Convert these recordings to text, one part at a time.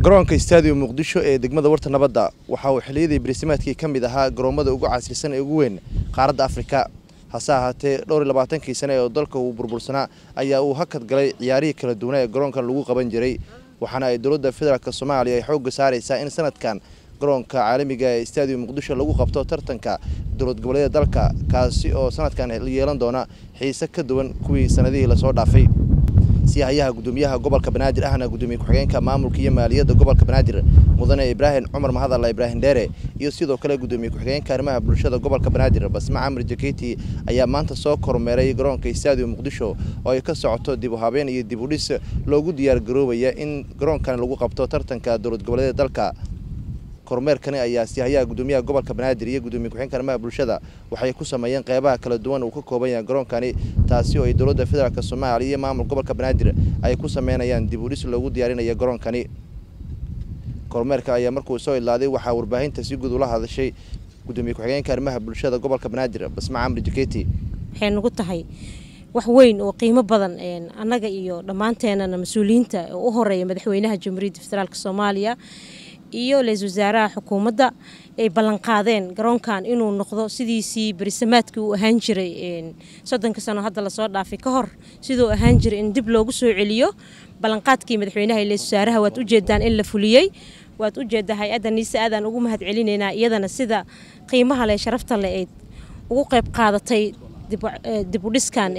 garoonka stadium muqdisho ee degmada warta nabadda waxa uu xilliyadii barisimaadkii ka mid ahaa garoommada ugu casrisan ee ugu weyn qaaradda afrika hase ahaatee dhowr iyo labaatankii sane oo dalka uu burbursanaa ayaa uu hakad galay ciyaarihii kala duwana ee garoonkan lagu qaban jiray waxaana ay dowladda federaalk soomaaliya ay xoogga saaraysaa in sanadkan garoonka caalamiga ee stadium muqdisho lagu qabto tartanka dowlad goboleeda dalka kaasi oo sanadkan yeelan doona xiise ka duwan kuwii sanadihii lasoo dhaafay siyahayaha gudoomiyaha gobolka banaadir ahna gudoomiye ku-xigeenka maamulka iyo maaliyadda gobolka banaadir mudane ibraahim cumar mahadalla ibraahim dheere iyo sidoo kale gudoomiye ku-xigeenka arrimaha bulshada gobolka banaadir basma camar jaketi ayaa maanta soo kormeeray garoonka stadium muqdisho oo ay ka socoto dib u habeen iyo dib u dhis loogu diyaar garoobaya in garoonkan lagu qabto tartanka dowlad goboleeda dalka kormeerkani ayaa siyahayaha gudoomiyaha gobolka banaadir iyo gudoomiye ku-xigeenka arrimaha bulshada waxay ku sameeyeen qeybaha kala duwan uu ka kooban yahay garoonkani taasi oo ay dowladda federaalk soomaaliya iyo maamul gobolka banaadir ay ku sameynayaan dib u dhis loogu diyaarinaya garoonkani kormeerka ayaa markuu soo ilaaday waxaa warbaahinta si guud ula hadashay gudoomiye ku-xigeenka arrimaha bulshada gobolka banaadir basma camri jaketi waxay nagu tahay wax weyn oo qiimo badan annaga iyo dhammaanteenana mas-uuliyiinta oo u horeeya madaxweynaha jamhuuriyadda federaalk soomaaliya iyo ra-iisul wasaaraha xukuumadda ay ballanqaadeen garoonkan inuu noqdo sidiisii berisamaadkii uu ahaan jiray soddonka sano hadda lasoo dhaafay ka hor siduu ahaan jiray in dib loogu soo celiyo ballanqaadkii madaxweynaha iyo ra-isul wasaaraha waad ujeedaan in la fuliyey waad ujeeddaa hay-adda niise aadaan ugu mahad celinaynaa iyadana sida qiimaha leh sharafta leh ay ugu qayb qaadatay dib u dhiskan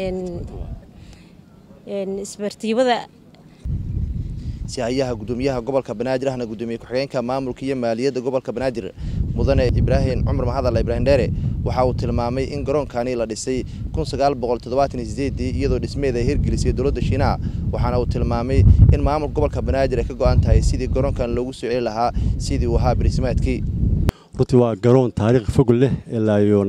isbartiibada sihayaha gudoomiyaha gobolka banaadir ahna gudoomiye ku-xigeenka maamulka iyo maaliyadda gobolka banaadir mudane ibraahim cumar mahadalla ibraahim dheere waxa uu tilmaamay in garoonkani la dhisay iyadoo dhismeed ay hirgelisay dowladda shiinaha waxaana uu tilmaamay in maamulka gobolka banaadir ay ka go-an tahay sidii garoonkan loogu soo celi lahaa sidii uu ahaa barisimaadkii runtii waa garoon taariikh fog leh ilaa iyo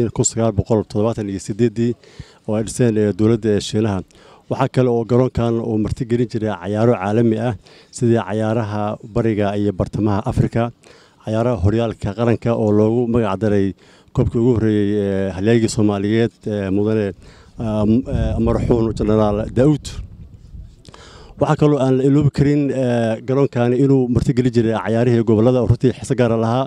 oo ay dhiseen dowladda shiinaha waxaa kale oo garoonkan uu martigelin jiray cayaaro caalami ah sidii cayaaraha bariga iyo bartamaha afrika cayaaraha horyaalka qaranka oo loogu magac daray koobkii ugu horreeyey halyaagii soomaaliyeed mudane maraxuun jenaraal daa'uud waxaa kaloo aan la iloobi karin garoonkani inuu martigelin jiray cayaarihii gobollada oo runtii xiso gaara lahaa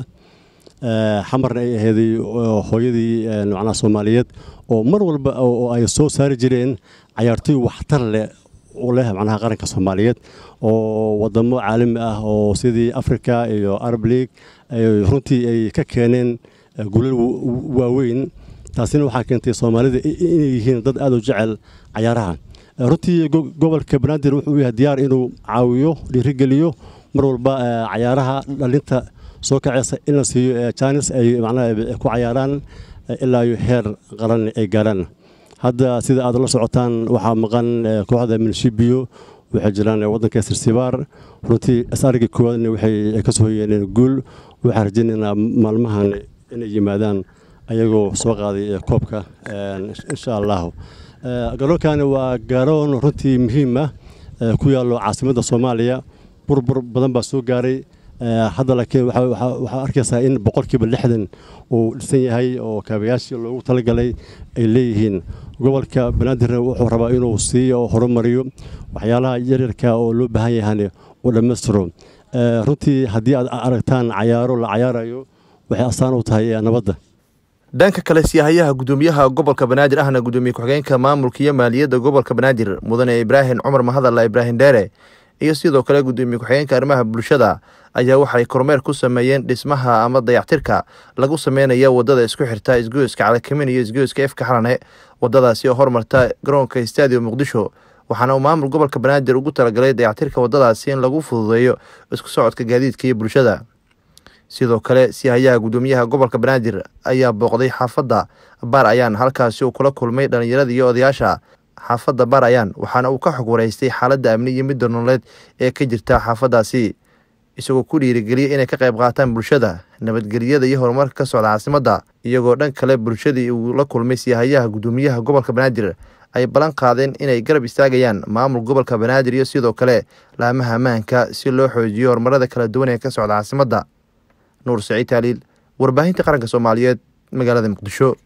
xamarna ay aheeday hooyadii macnaha soomaaliyeed oo mar walba oo ay soo saari jireen cayaartoy waxtar leh u leh macnaha qaranka soomaaliyeed oo wadamo caalami ah oo sidii africa iyo arab league runtii ay ka keeneen gulal waaweyn taasina waxaa keentay soomaalida inay yihiin dad aad u jecel cayaaraha runtii gobolka banaadir wuxuu yahay diyaar inuu caawiyo dhiirigeliyo mar walba cayaaraha dhalinta soo kaceysa in la siiyo jaanis ay macnaha ku cayaaraan ilaa iyo heer qaran ay gaaraan hadda sida aad la socotaan waxaa maqan kooxda minshibiyo waxay jiraan waddanka sirsibaar runtii asarigii koowaadna waxay ka soo hoyeeneen guul waxaan rajaynaynaa maalmahan inay yimaadaan ayagoo soo qaaday koobka insha allahu garoonkani waa garoon runtii muhiim ah ku yaallo caasimadda soomaaliya burbur badan baa soo gaaray hadda laakiin waxaa arkaysaa in boqolkiiba lixdan uu dhisan yahay oo kaabayaashii loogu talagalay ay leeyihiin gobolka banaadirna wuxuu rabaa inuu siiyo horumariyo waxyaalaha yaryarka oo loo baahan yahana uu dhammaystiro runtii haddii aad aragtaan cayaaro la cayaarayo waxay astaan u tahay nabadda dhanka kale siyahayaha gudoomiyaha gobolka banaadir ahna gudoomiye ku-xigeenka maamulka iyo maaliyadda gobolka banaadir mudane ibraahim cumar mahadalla ibraahim dheere iyo sidoo kale gudoomiye ku-xigeenka arrimaha bulshada ayaa waxay kormeer ku sameeyeen dhismaha ama dayactirka lagu sameynaya wadada isku xirta isgoyska calakamin iyo isgoyska efka xalane wadadaasi oo hormarta garoonka stadium muqdisho waxaana uu maamul gobolka banaadir ugu talagalay dayactirka wadadaasi in lagu fududeeyo isku socodka gaadiidka iyo bulshada sidoo kale sihayaha gudoomiyaha gobolka banaadir ayaa booqday xaafadda baar ayaan halkaasi uu kula kulmay dhallinyarada iyo odayaasha xaafadda baar ayaan waxaana uu ka xog wareystay xaaladda amni iyo midda nololeed ee ka jirta xaafaddaasi isagoo ku dhiirigeliyay inay ka qayb qaataan bulshada nabadgelyada iyo horumarka ka socda caasimadda iyagoo dhan kale bulshadii uu la kulmay siyahayaha gudoomiyaha gobolka banaadir ay ballan qaadeen inay garab istaagayaan maamul gobolka banaadir iyo sidoo kale laamaha ammaanka si loo xoojiyo horumarada kala duwan ee ka socda caasimadda nuur saciid taaliil warbaahinta qaranka soomaaliyeed magaalada muqdisho